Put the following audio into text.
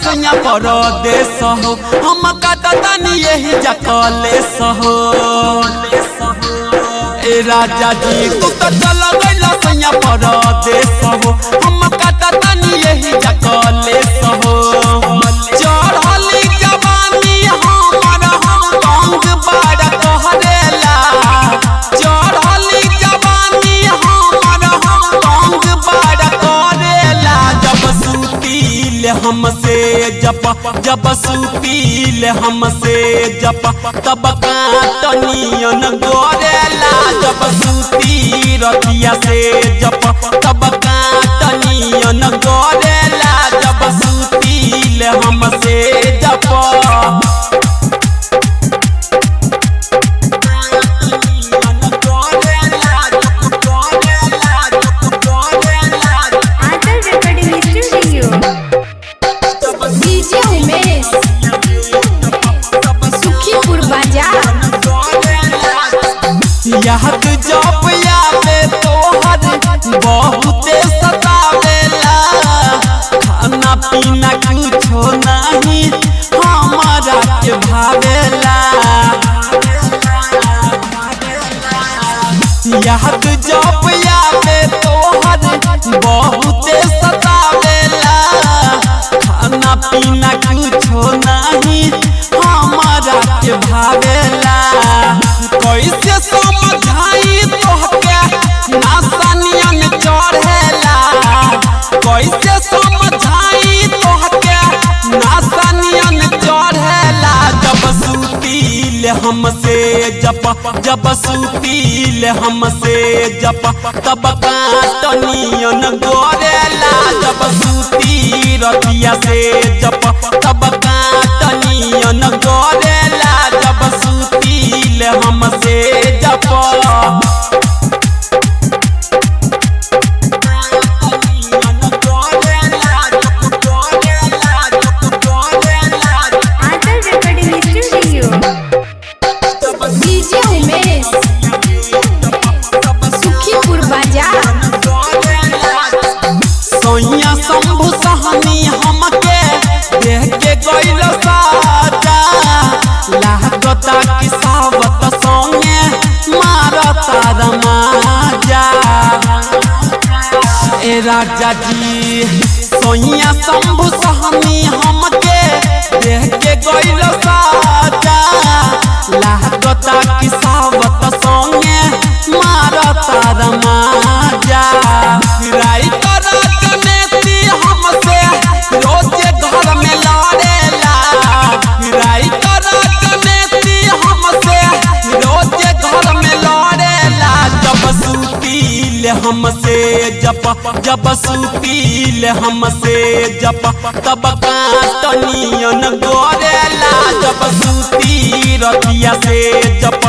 सैया परदेस हो हम काटतानी यही जकले सहो ए राजा जी तू तो चल गइल सैया परदेस हो हम काटतानी यही जकले सहो चढ़ली जवानी हमर हम बंग बड़ कहरेला चढ़ली जवानी हमर हम बंग बड़ करेला जब सुतील हमसे जप जब सुतील हमसे जप तब काटनियन गोरेला जब सुती रतिया से जप तब काटनियन गोरेला जब सुतील हमसे जप आदर recording studio. DJ Umesh, Sukhipur बाजार याद जब यावे तोहर बहुते सतावेला खाना पीना कुछो नहीं हमारा के भावेला याद जब यावे तोहर बहुते सतावेला खाना पीना कुछो नहीं हमारा के भावेला कैसे समझाई तोहके नासनियन चढ़ेला कैसे समझाई तोहके नासनियन चढ़ेला जब सुतील हमसे जप जब सुतील हमसे जप तब काटनियन गोरेला जब सुती रतिया से जप तब काटनियन गोरेला जब सुतील हमसे जप आदर recording studio. DJ Umesh, Sukhipur बाजार सोइया शंभु सहनी हमके देख के गइल साजा लागता कि सावत संगे मारता रमाजा ए राजा जी सोइया शंभु सहनी हमके देख के गइल साजा लागता कि सावत संगे मारता रमाजा राइटर राजनीति हमसे रोजे घर में लड़ेला राइटर राजनीति हमसे रोजे घर में लड़ेला जब सुतील हमसे जप जब सुतील हमसे जप तब काटनियन गोरेला जब सुती रतिया से जप